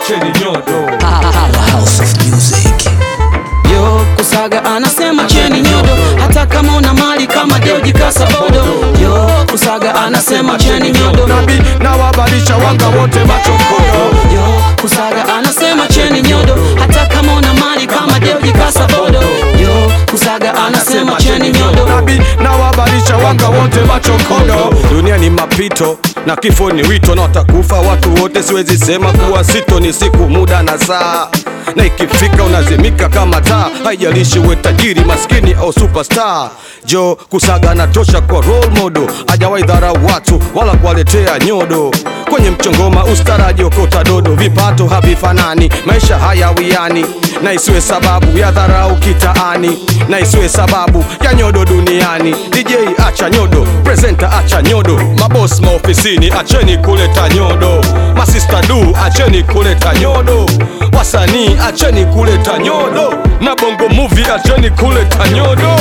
acheni nyodo Powerhouse of music. Yo, Kusaga anasema cheni nyodo, hata kama una mali kama Deuji Kasabodo. Yo, Kusaga anasema cheni nyodo. nabi na wabalisha wanga wote machokodo Yo, Kusaga anasema cheni nyodo, hata kama una mali kama Deuji Kasabodo. Yo, Kusaga anasema cheni nyodo. nabi na wabalisha wanga wote machokodo dunia ni mapito na kifo ni wito na watakufa watu wote siwezi sema kuwa sito ni siku muda na saa na ikifika unazimika kama taa haijalishi uwe tajiri maskini au superstar jo kusaga anatosha kwa role model hajawahi dharau watu wala kuwaletea nyodo kwenye mchongoma ustaraji okota dodo vipato havifanani maisha hayawiani na isiwe sababu ya dharau kitaani na isiwe sababu ya nyodo duniani dj acha nyodo presenta acha nyodo mabos maofisini acheni kuleta nyodo masista du acheni kuleta nyodo wasanii acheni kuleta nyodo na bongo movie acheni kuleta nyodo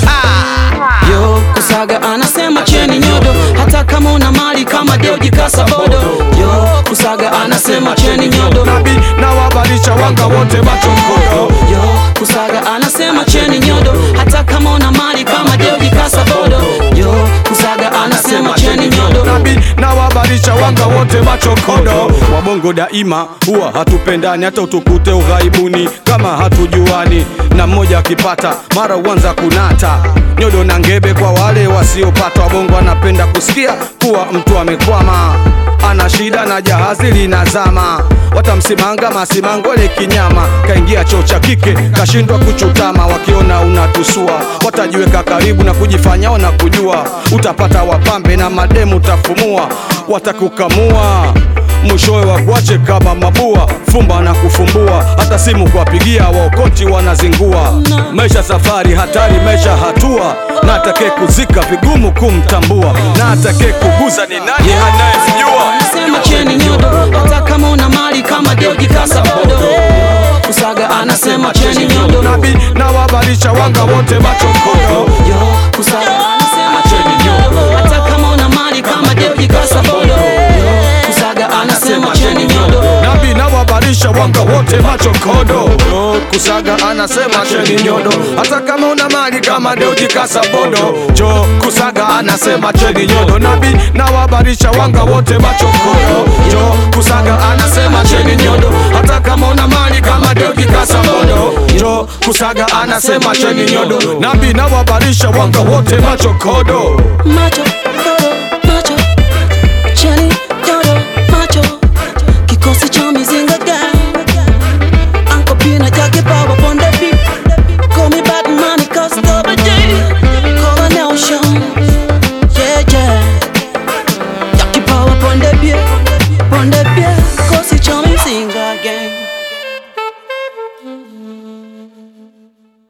Yo, Kusaga anasema cheni nyodo, hata kama una mali kama Deuji Kasabodo. Yo, Kusaga anasema cheni nyodo. nabi na wabalisha wanga wote machokodo Yo, Kusaga anasema cheni nyodo, hata kama una mali kama Deuji Kasabodo. Yo, Kusaga anasema cheni nyodo. nabi na wabalisha wanga wote machokodo wabongo daima huwa hatupendani hata utukute ughaibuni kama hatujuani na mmoja akipata mara uanza kunata nyodo na ngebe kwa wale wasiopata wabongo anapenda kusikia kuwa mtu amekwama ana shida na jahazi linazama watamsimanga masimangole kinyama kaingia choo cha kike kashindwa kuchutama wakiona unatusua watajiweka karibu na kujifanya na kujua utapata wapambe na mademu utafumua watakukamua mwishowe wakuache kama mabua fumba na kufumbua hata simu kuwapigia waokoti wanazingua maisha safari hatari maisha hatua na atake kuzika vigumu kumtambua na atake kuguza ni nani anayemjua Anasema cheni nyodo, hata kama una mali kama Deuji Kasabodo. Kusaga anasema cheni nyodo. nabi na wabalisha wanga wote machokodo Yo, Kusaga anasema cheni nyodo, hata kama una mali kama Deuji Kasabodo. Yo, Kusaga anasema cheni nyodo. nabi na wabalisha wanga wote machokodo Yo, kusaga anasema cheni nyodo hata kama una mali kama deuji kasabodo jo kusaga anasema cheni nyodo nabi na wabalisha wanga wote machokodo jo kusaga anasema cheni nyodo hata kama una mali kama deuji kasabodo jo kusaga anasema cheni nyodo nabi na wabalisha wanga wote machokodo Macho